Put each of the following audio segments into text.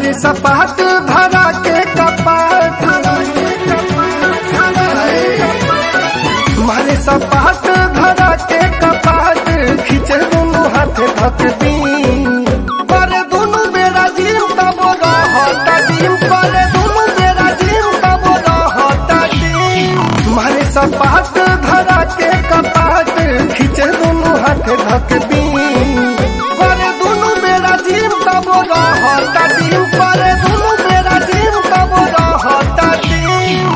मारे सपाट धरा के कपाट मारे सपाट धरा के कपाट खींचे दोनों हाथ धक दी पर दोनों बेरा जीव तब रहता दिन पर दोनों बेरा जीव तब रहता दिन मारे सपाट धरा के कपाट खींचे दोनों हाथ धक दी पर दोनों बेरा जीव तब रहता दिन पर दोनों बेरा जीव तब रहता दिन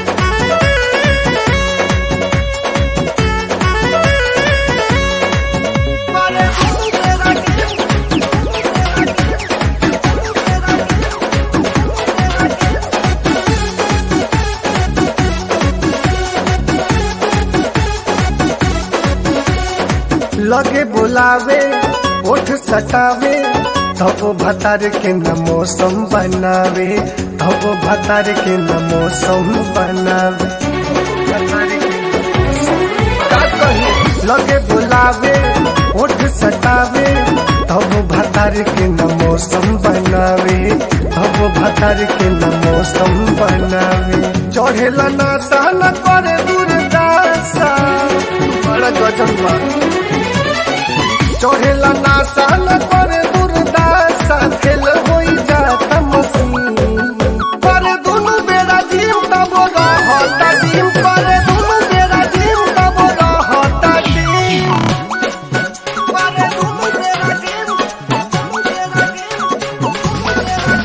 पर दोनों बेरा जीव लगे बुलावे ओठ सटावे तब भतार के न मौसम बनावे तब भतार के न मौसम बनावे भतार के न मौसम का कही? लगे बुलावे ओठ सटावे तब भतार के न मौसम बनावे तब भतार के न मौसम बनावे चढ़ेला ना सहना करे दूरदासा बड़ा गजब बा चढ़ेला ना सहन पर दुर्दासा खेल होई जाता मसीन पर दुनु बेरा जीव तब रहता दिन पर दुनु बेरा जीव तब रहता दिन पर दुनु बेरा जीव दुनु बेरा जीव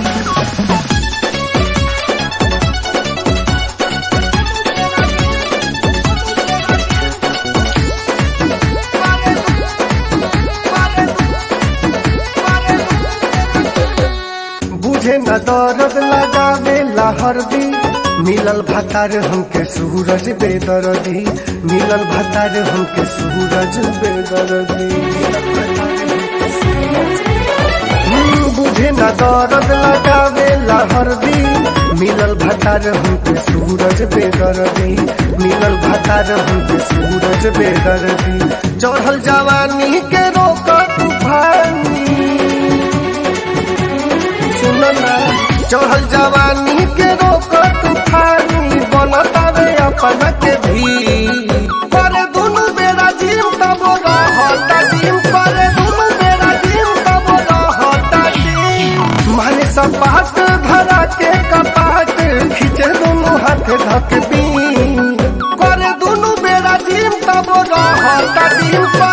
बुझे न दर्द लगावे हरदी मिलल भतार हमके सूरज बेदर्दी मिलल भतार हमके सूरज बेदर्दी हम्म, बुझे न दर्द लगावे हरदी मिलल भतार हमके सूरज बेदर्दी मिलल भतार हमके सूरज बेदर्दी चढ़ल जवानी के रोक तूफानी सुनना चढ़ल जवानी के रोक तूफानी बनतावे अपन के भी पर दुनु बेरा जीव तब रहता दिन पर दुनु बेरा जीव तब रहता दिन माने सपाट धरा के कपाट खींचे दुनु हाथ धक दी पर दुनु बेरा जीव तब रहता दिन पर